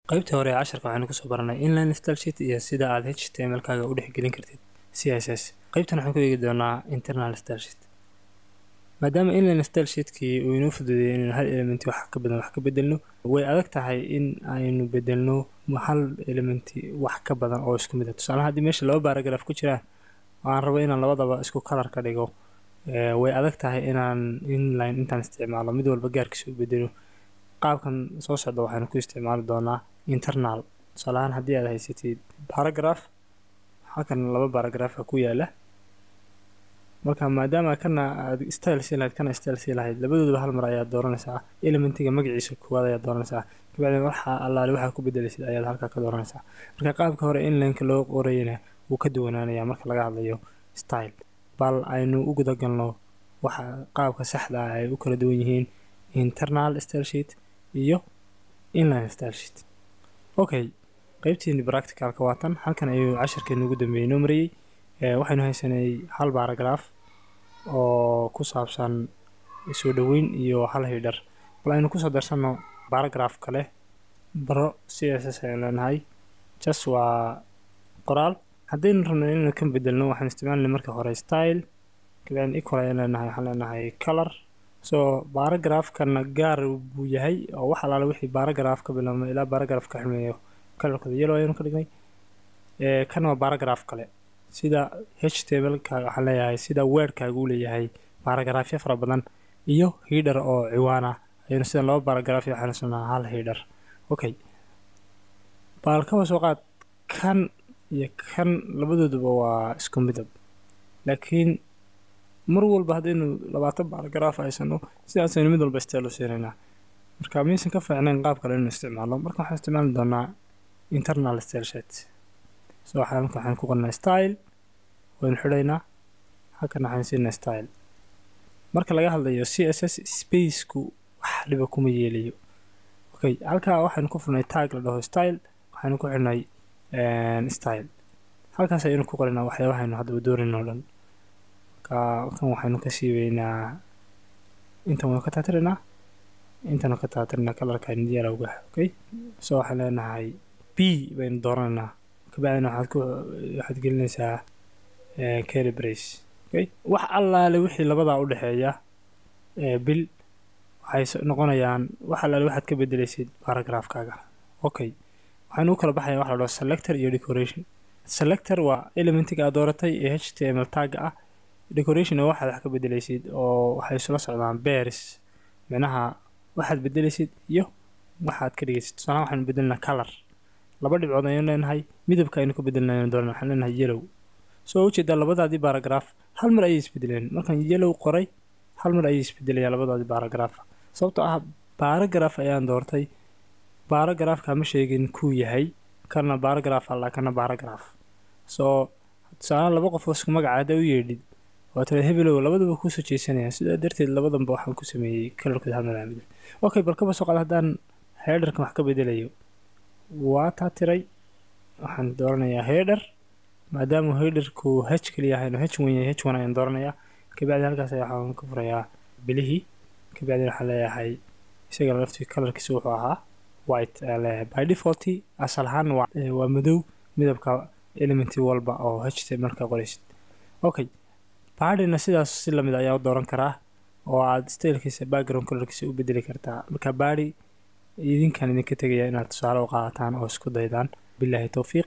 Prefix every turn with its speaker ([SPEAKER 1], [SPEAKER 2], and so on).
[SPEAKER 1] qaybtii hore ee casharka waxaynu kusoo baranay inline style sheet iyo sida aad html kaaga u dhexgelin kartid css qaybtan waxaan ku eegi doonaa internal style sheet maadaama inline style sheetkii uu inoo fududeeyay inaynu hal elementi wax ka badan wax ka bedelno way adag tahay in aynu bedelno hal elementi wax ka badan oo isku mid ah tusaalaha haddii meesha laba baaragraf ku jiraan oo aan rabo inaan labadaba isku kalar ka dhigo way adag tahay inaan inline intaan isticmaalo mid walba gaarkiisa u bedelo qaabkan soo socda waxaynu ku isticmaali doonaa internal tusaalahaan haddii aad haysatid baragraph halkan laba baragrapha ku yaala marka maadaama kana aad style sii lahayd kana style sii lahayd labadooduba hal mar ayaad dooranaysaa elementiga magaciisa koowaad ayaad dooranaysaa kabacdina waxa allaale waxaa ku bedelaysid ayaad halkaa ka dooranaysaa marka qaabka hore inlineka loo qorayana wuu ka duwanaanayaa marka laga hadlayo style bal aynu u gudagalno waxa qaabka saxda ah ay u kala duwan yihiin internal style sheet iyo inline style sheet okay qeybtiini practicalka waa tan halkan ayuu cashirkeenu ugu dambeeyey noo marayey waxaynu haysanay hal baragraph oo ku saabsan soo dhoweyn iyo hal hidhar bal aynu kusoo darsanno baragraph kale baro c s s aynu leenahay jas waa qoraal haddaynu rabno inaynu ka bedelno waxaan isticmaalayna marka hore style kabacdin equal ayaan leenahay waxaan leenahay color soo baragraafkana gaar buu yahay oo wax alaale wixii baragraph ka bilaabma ilaa baragraph ka xumeeyo kalarkooda yellow ayaanu ka dhignay kana waa baragraph kale sida h t m lkaaga waxaan leeyahay sida weerkaaga uu leeyahay baragraafyo fara badan iyo hidhar oo ciwaan ah ayaynu sidan laba baragraafyo waxaynu sanaa hal hidhar okay baal kaba soo qaad kan iyo kan labadooduba waa isku midab laakiin mar walba haddaynu labaatan baragraph haysano sidaasaynu mid walba style u siinaynaa marka miyaysan ka fiicnayn qaab kale inuu isticmaalo marka waxaan isticmaali doonaa internal style sheet so waxaan marka waxaan ku qornaa style waynu xidhaynaa halkan waxaan siinaa style marka laga hadlayo c s s spaceku wax dhiba kuma yeelayo okay halkaa waxaynu ku furnay tag la dhaho style waxaynu ku xidhnay style halkaas ayaynu ku qorinaa waxyaabahaynu haddaba doonin oo dhan kan waxaynu ka siibeynaa intan waynu ka taatirinaa intanu ka taatirinaa kalarka niyalowga okay so waxaan leenahay b baynu dooranaynaa kabacdina waxaad ku waxaad gelinaysaa carry brace okay wax allaale wixii labadaa u dhexeeya bil waxay noqonayaan wax allaale waxaad ka bedelaysid baragraafkaaga okay waxaynu u kala baxaya waxa la dhaho selector iyo decoration selector waa elementiga aad dooratay ee h t m l tagga ah decoration oo waxaad wax ka bedelaysid oo waxay isula socdaan bears micnaha waxaad bedelaysid iyo waxaad ka dhigaysid tusaalahan waxaynu bedelinaa color laba dhibcood ayaynu leenahay midabka aynu ka bedelinaynu dooran waxaan leenahay yellow soo ujeedaa labadaadii baragraph hal mar ayay isbedeleen markaan yellow qoray hal mar ayay isbedelayaa labadaadii baragraph sababtoo ah baragraph ayaan doortay baragraphka ma sheegin kuu yahay kana baragraph alla kana baragraph soo tusaalahan laba qof oo isku magaca haddaa u yeedhid waa tira hebelow labadaba kuusoo jeesanayaan sidaa darteed labadanba waxaan ku sameeyey kalarkooda hal malaamid okay bal kaba soo qaad haddaan heedharkan wax ka bedelayo waa taa tiray waxaan dooranayaa heedhar maadaama heedharku h keliya ahayno h wan yahay h wan ayaan dooranayaa kabacdi halkaas waxaan ka furayaa bilihii kabacdi waxaan leeyahay isagana laftii kalarkiisa wuxuu ahaa white ayaan leeyahay by default asal ahaan waa madow midabka elementi walba oo h t marka qoraysid okay baadhina sidaas si lamid ayaa u dooran karaa oo aad stylkiisa background colorkiisa u bedeli kartaa marka baadhi idinkan idinka tegaya inaad tusaale u qaadataan oo isku daydaan bilaahi towfiiq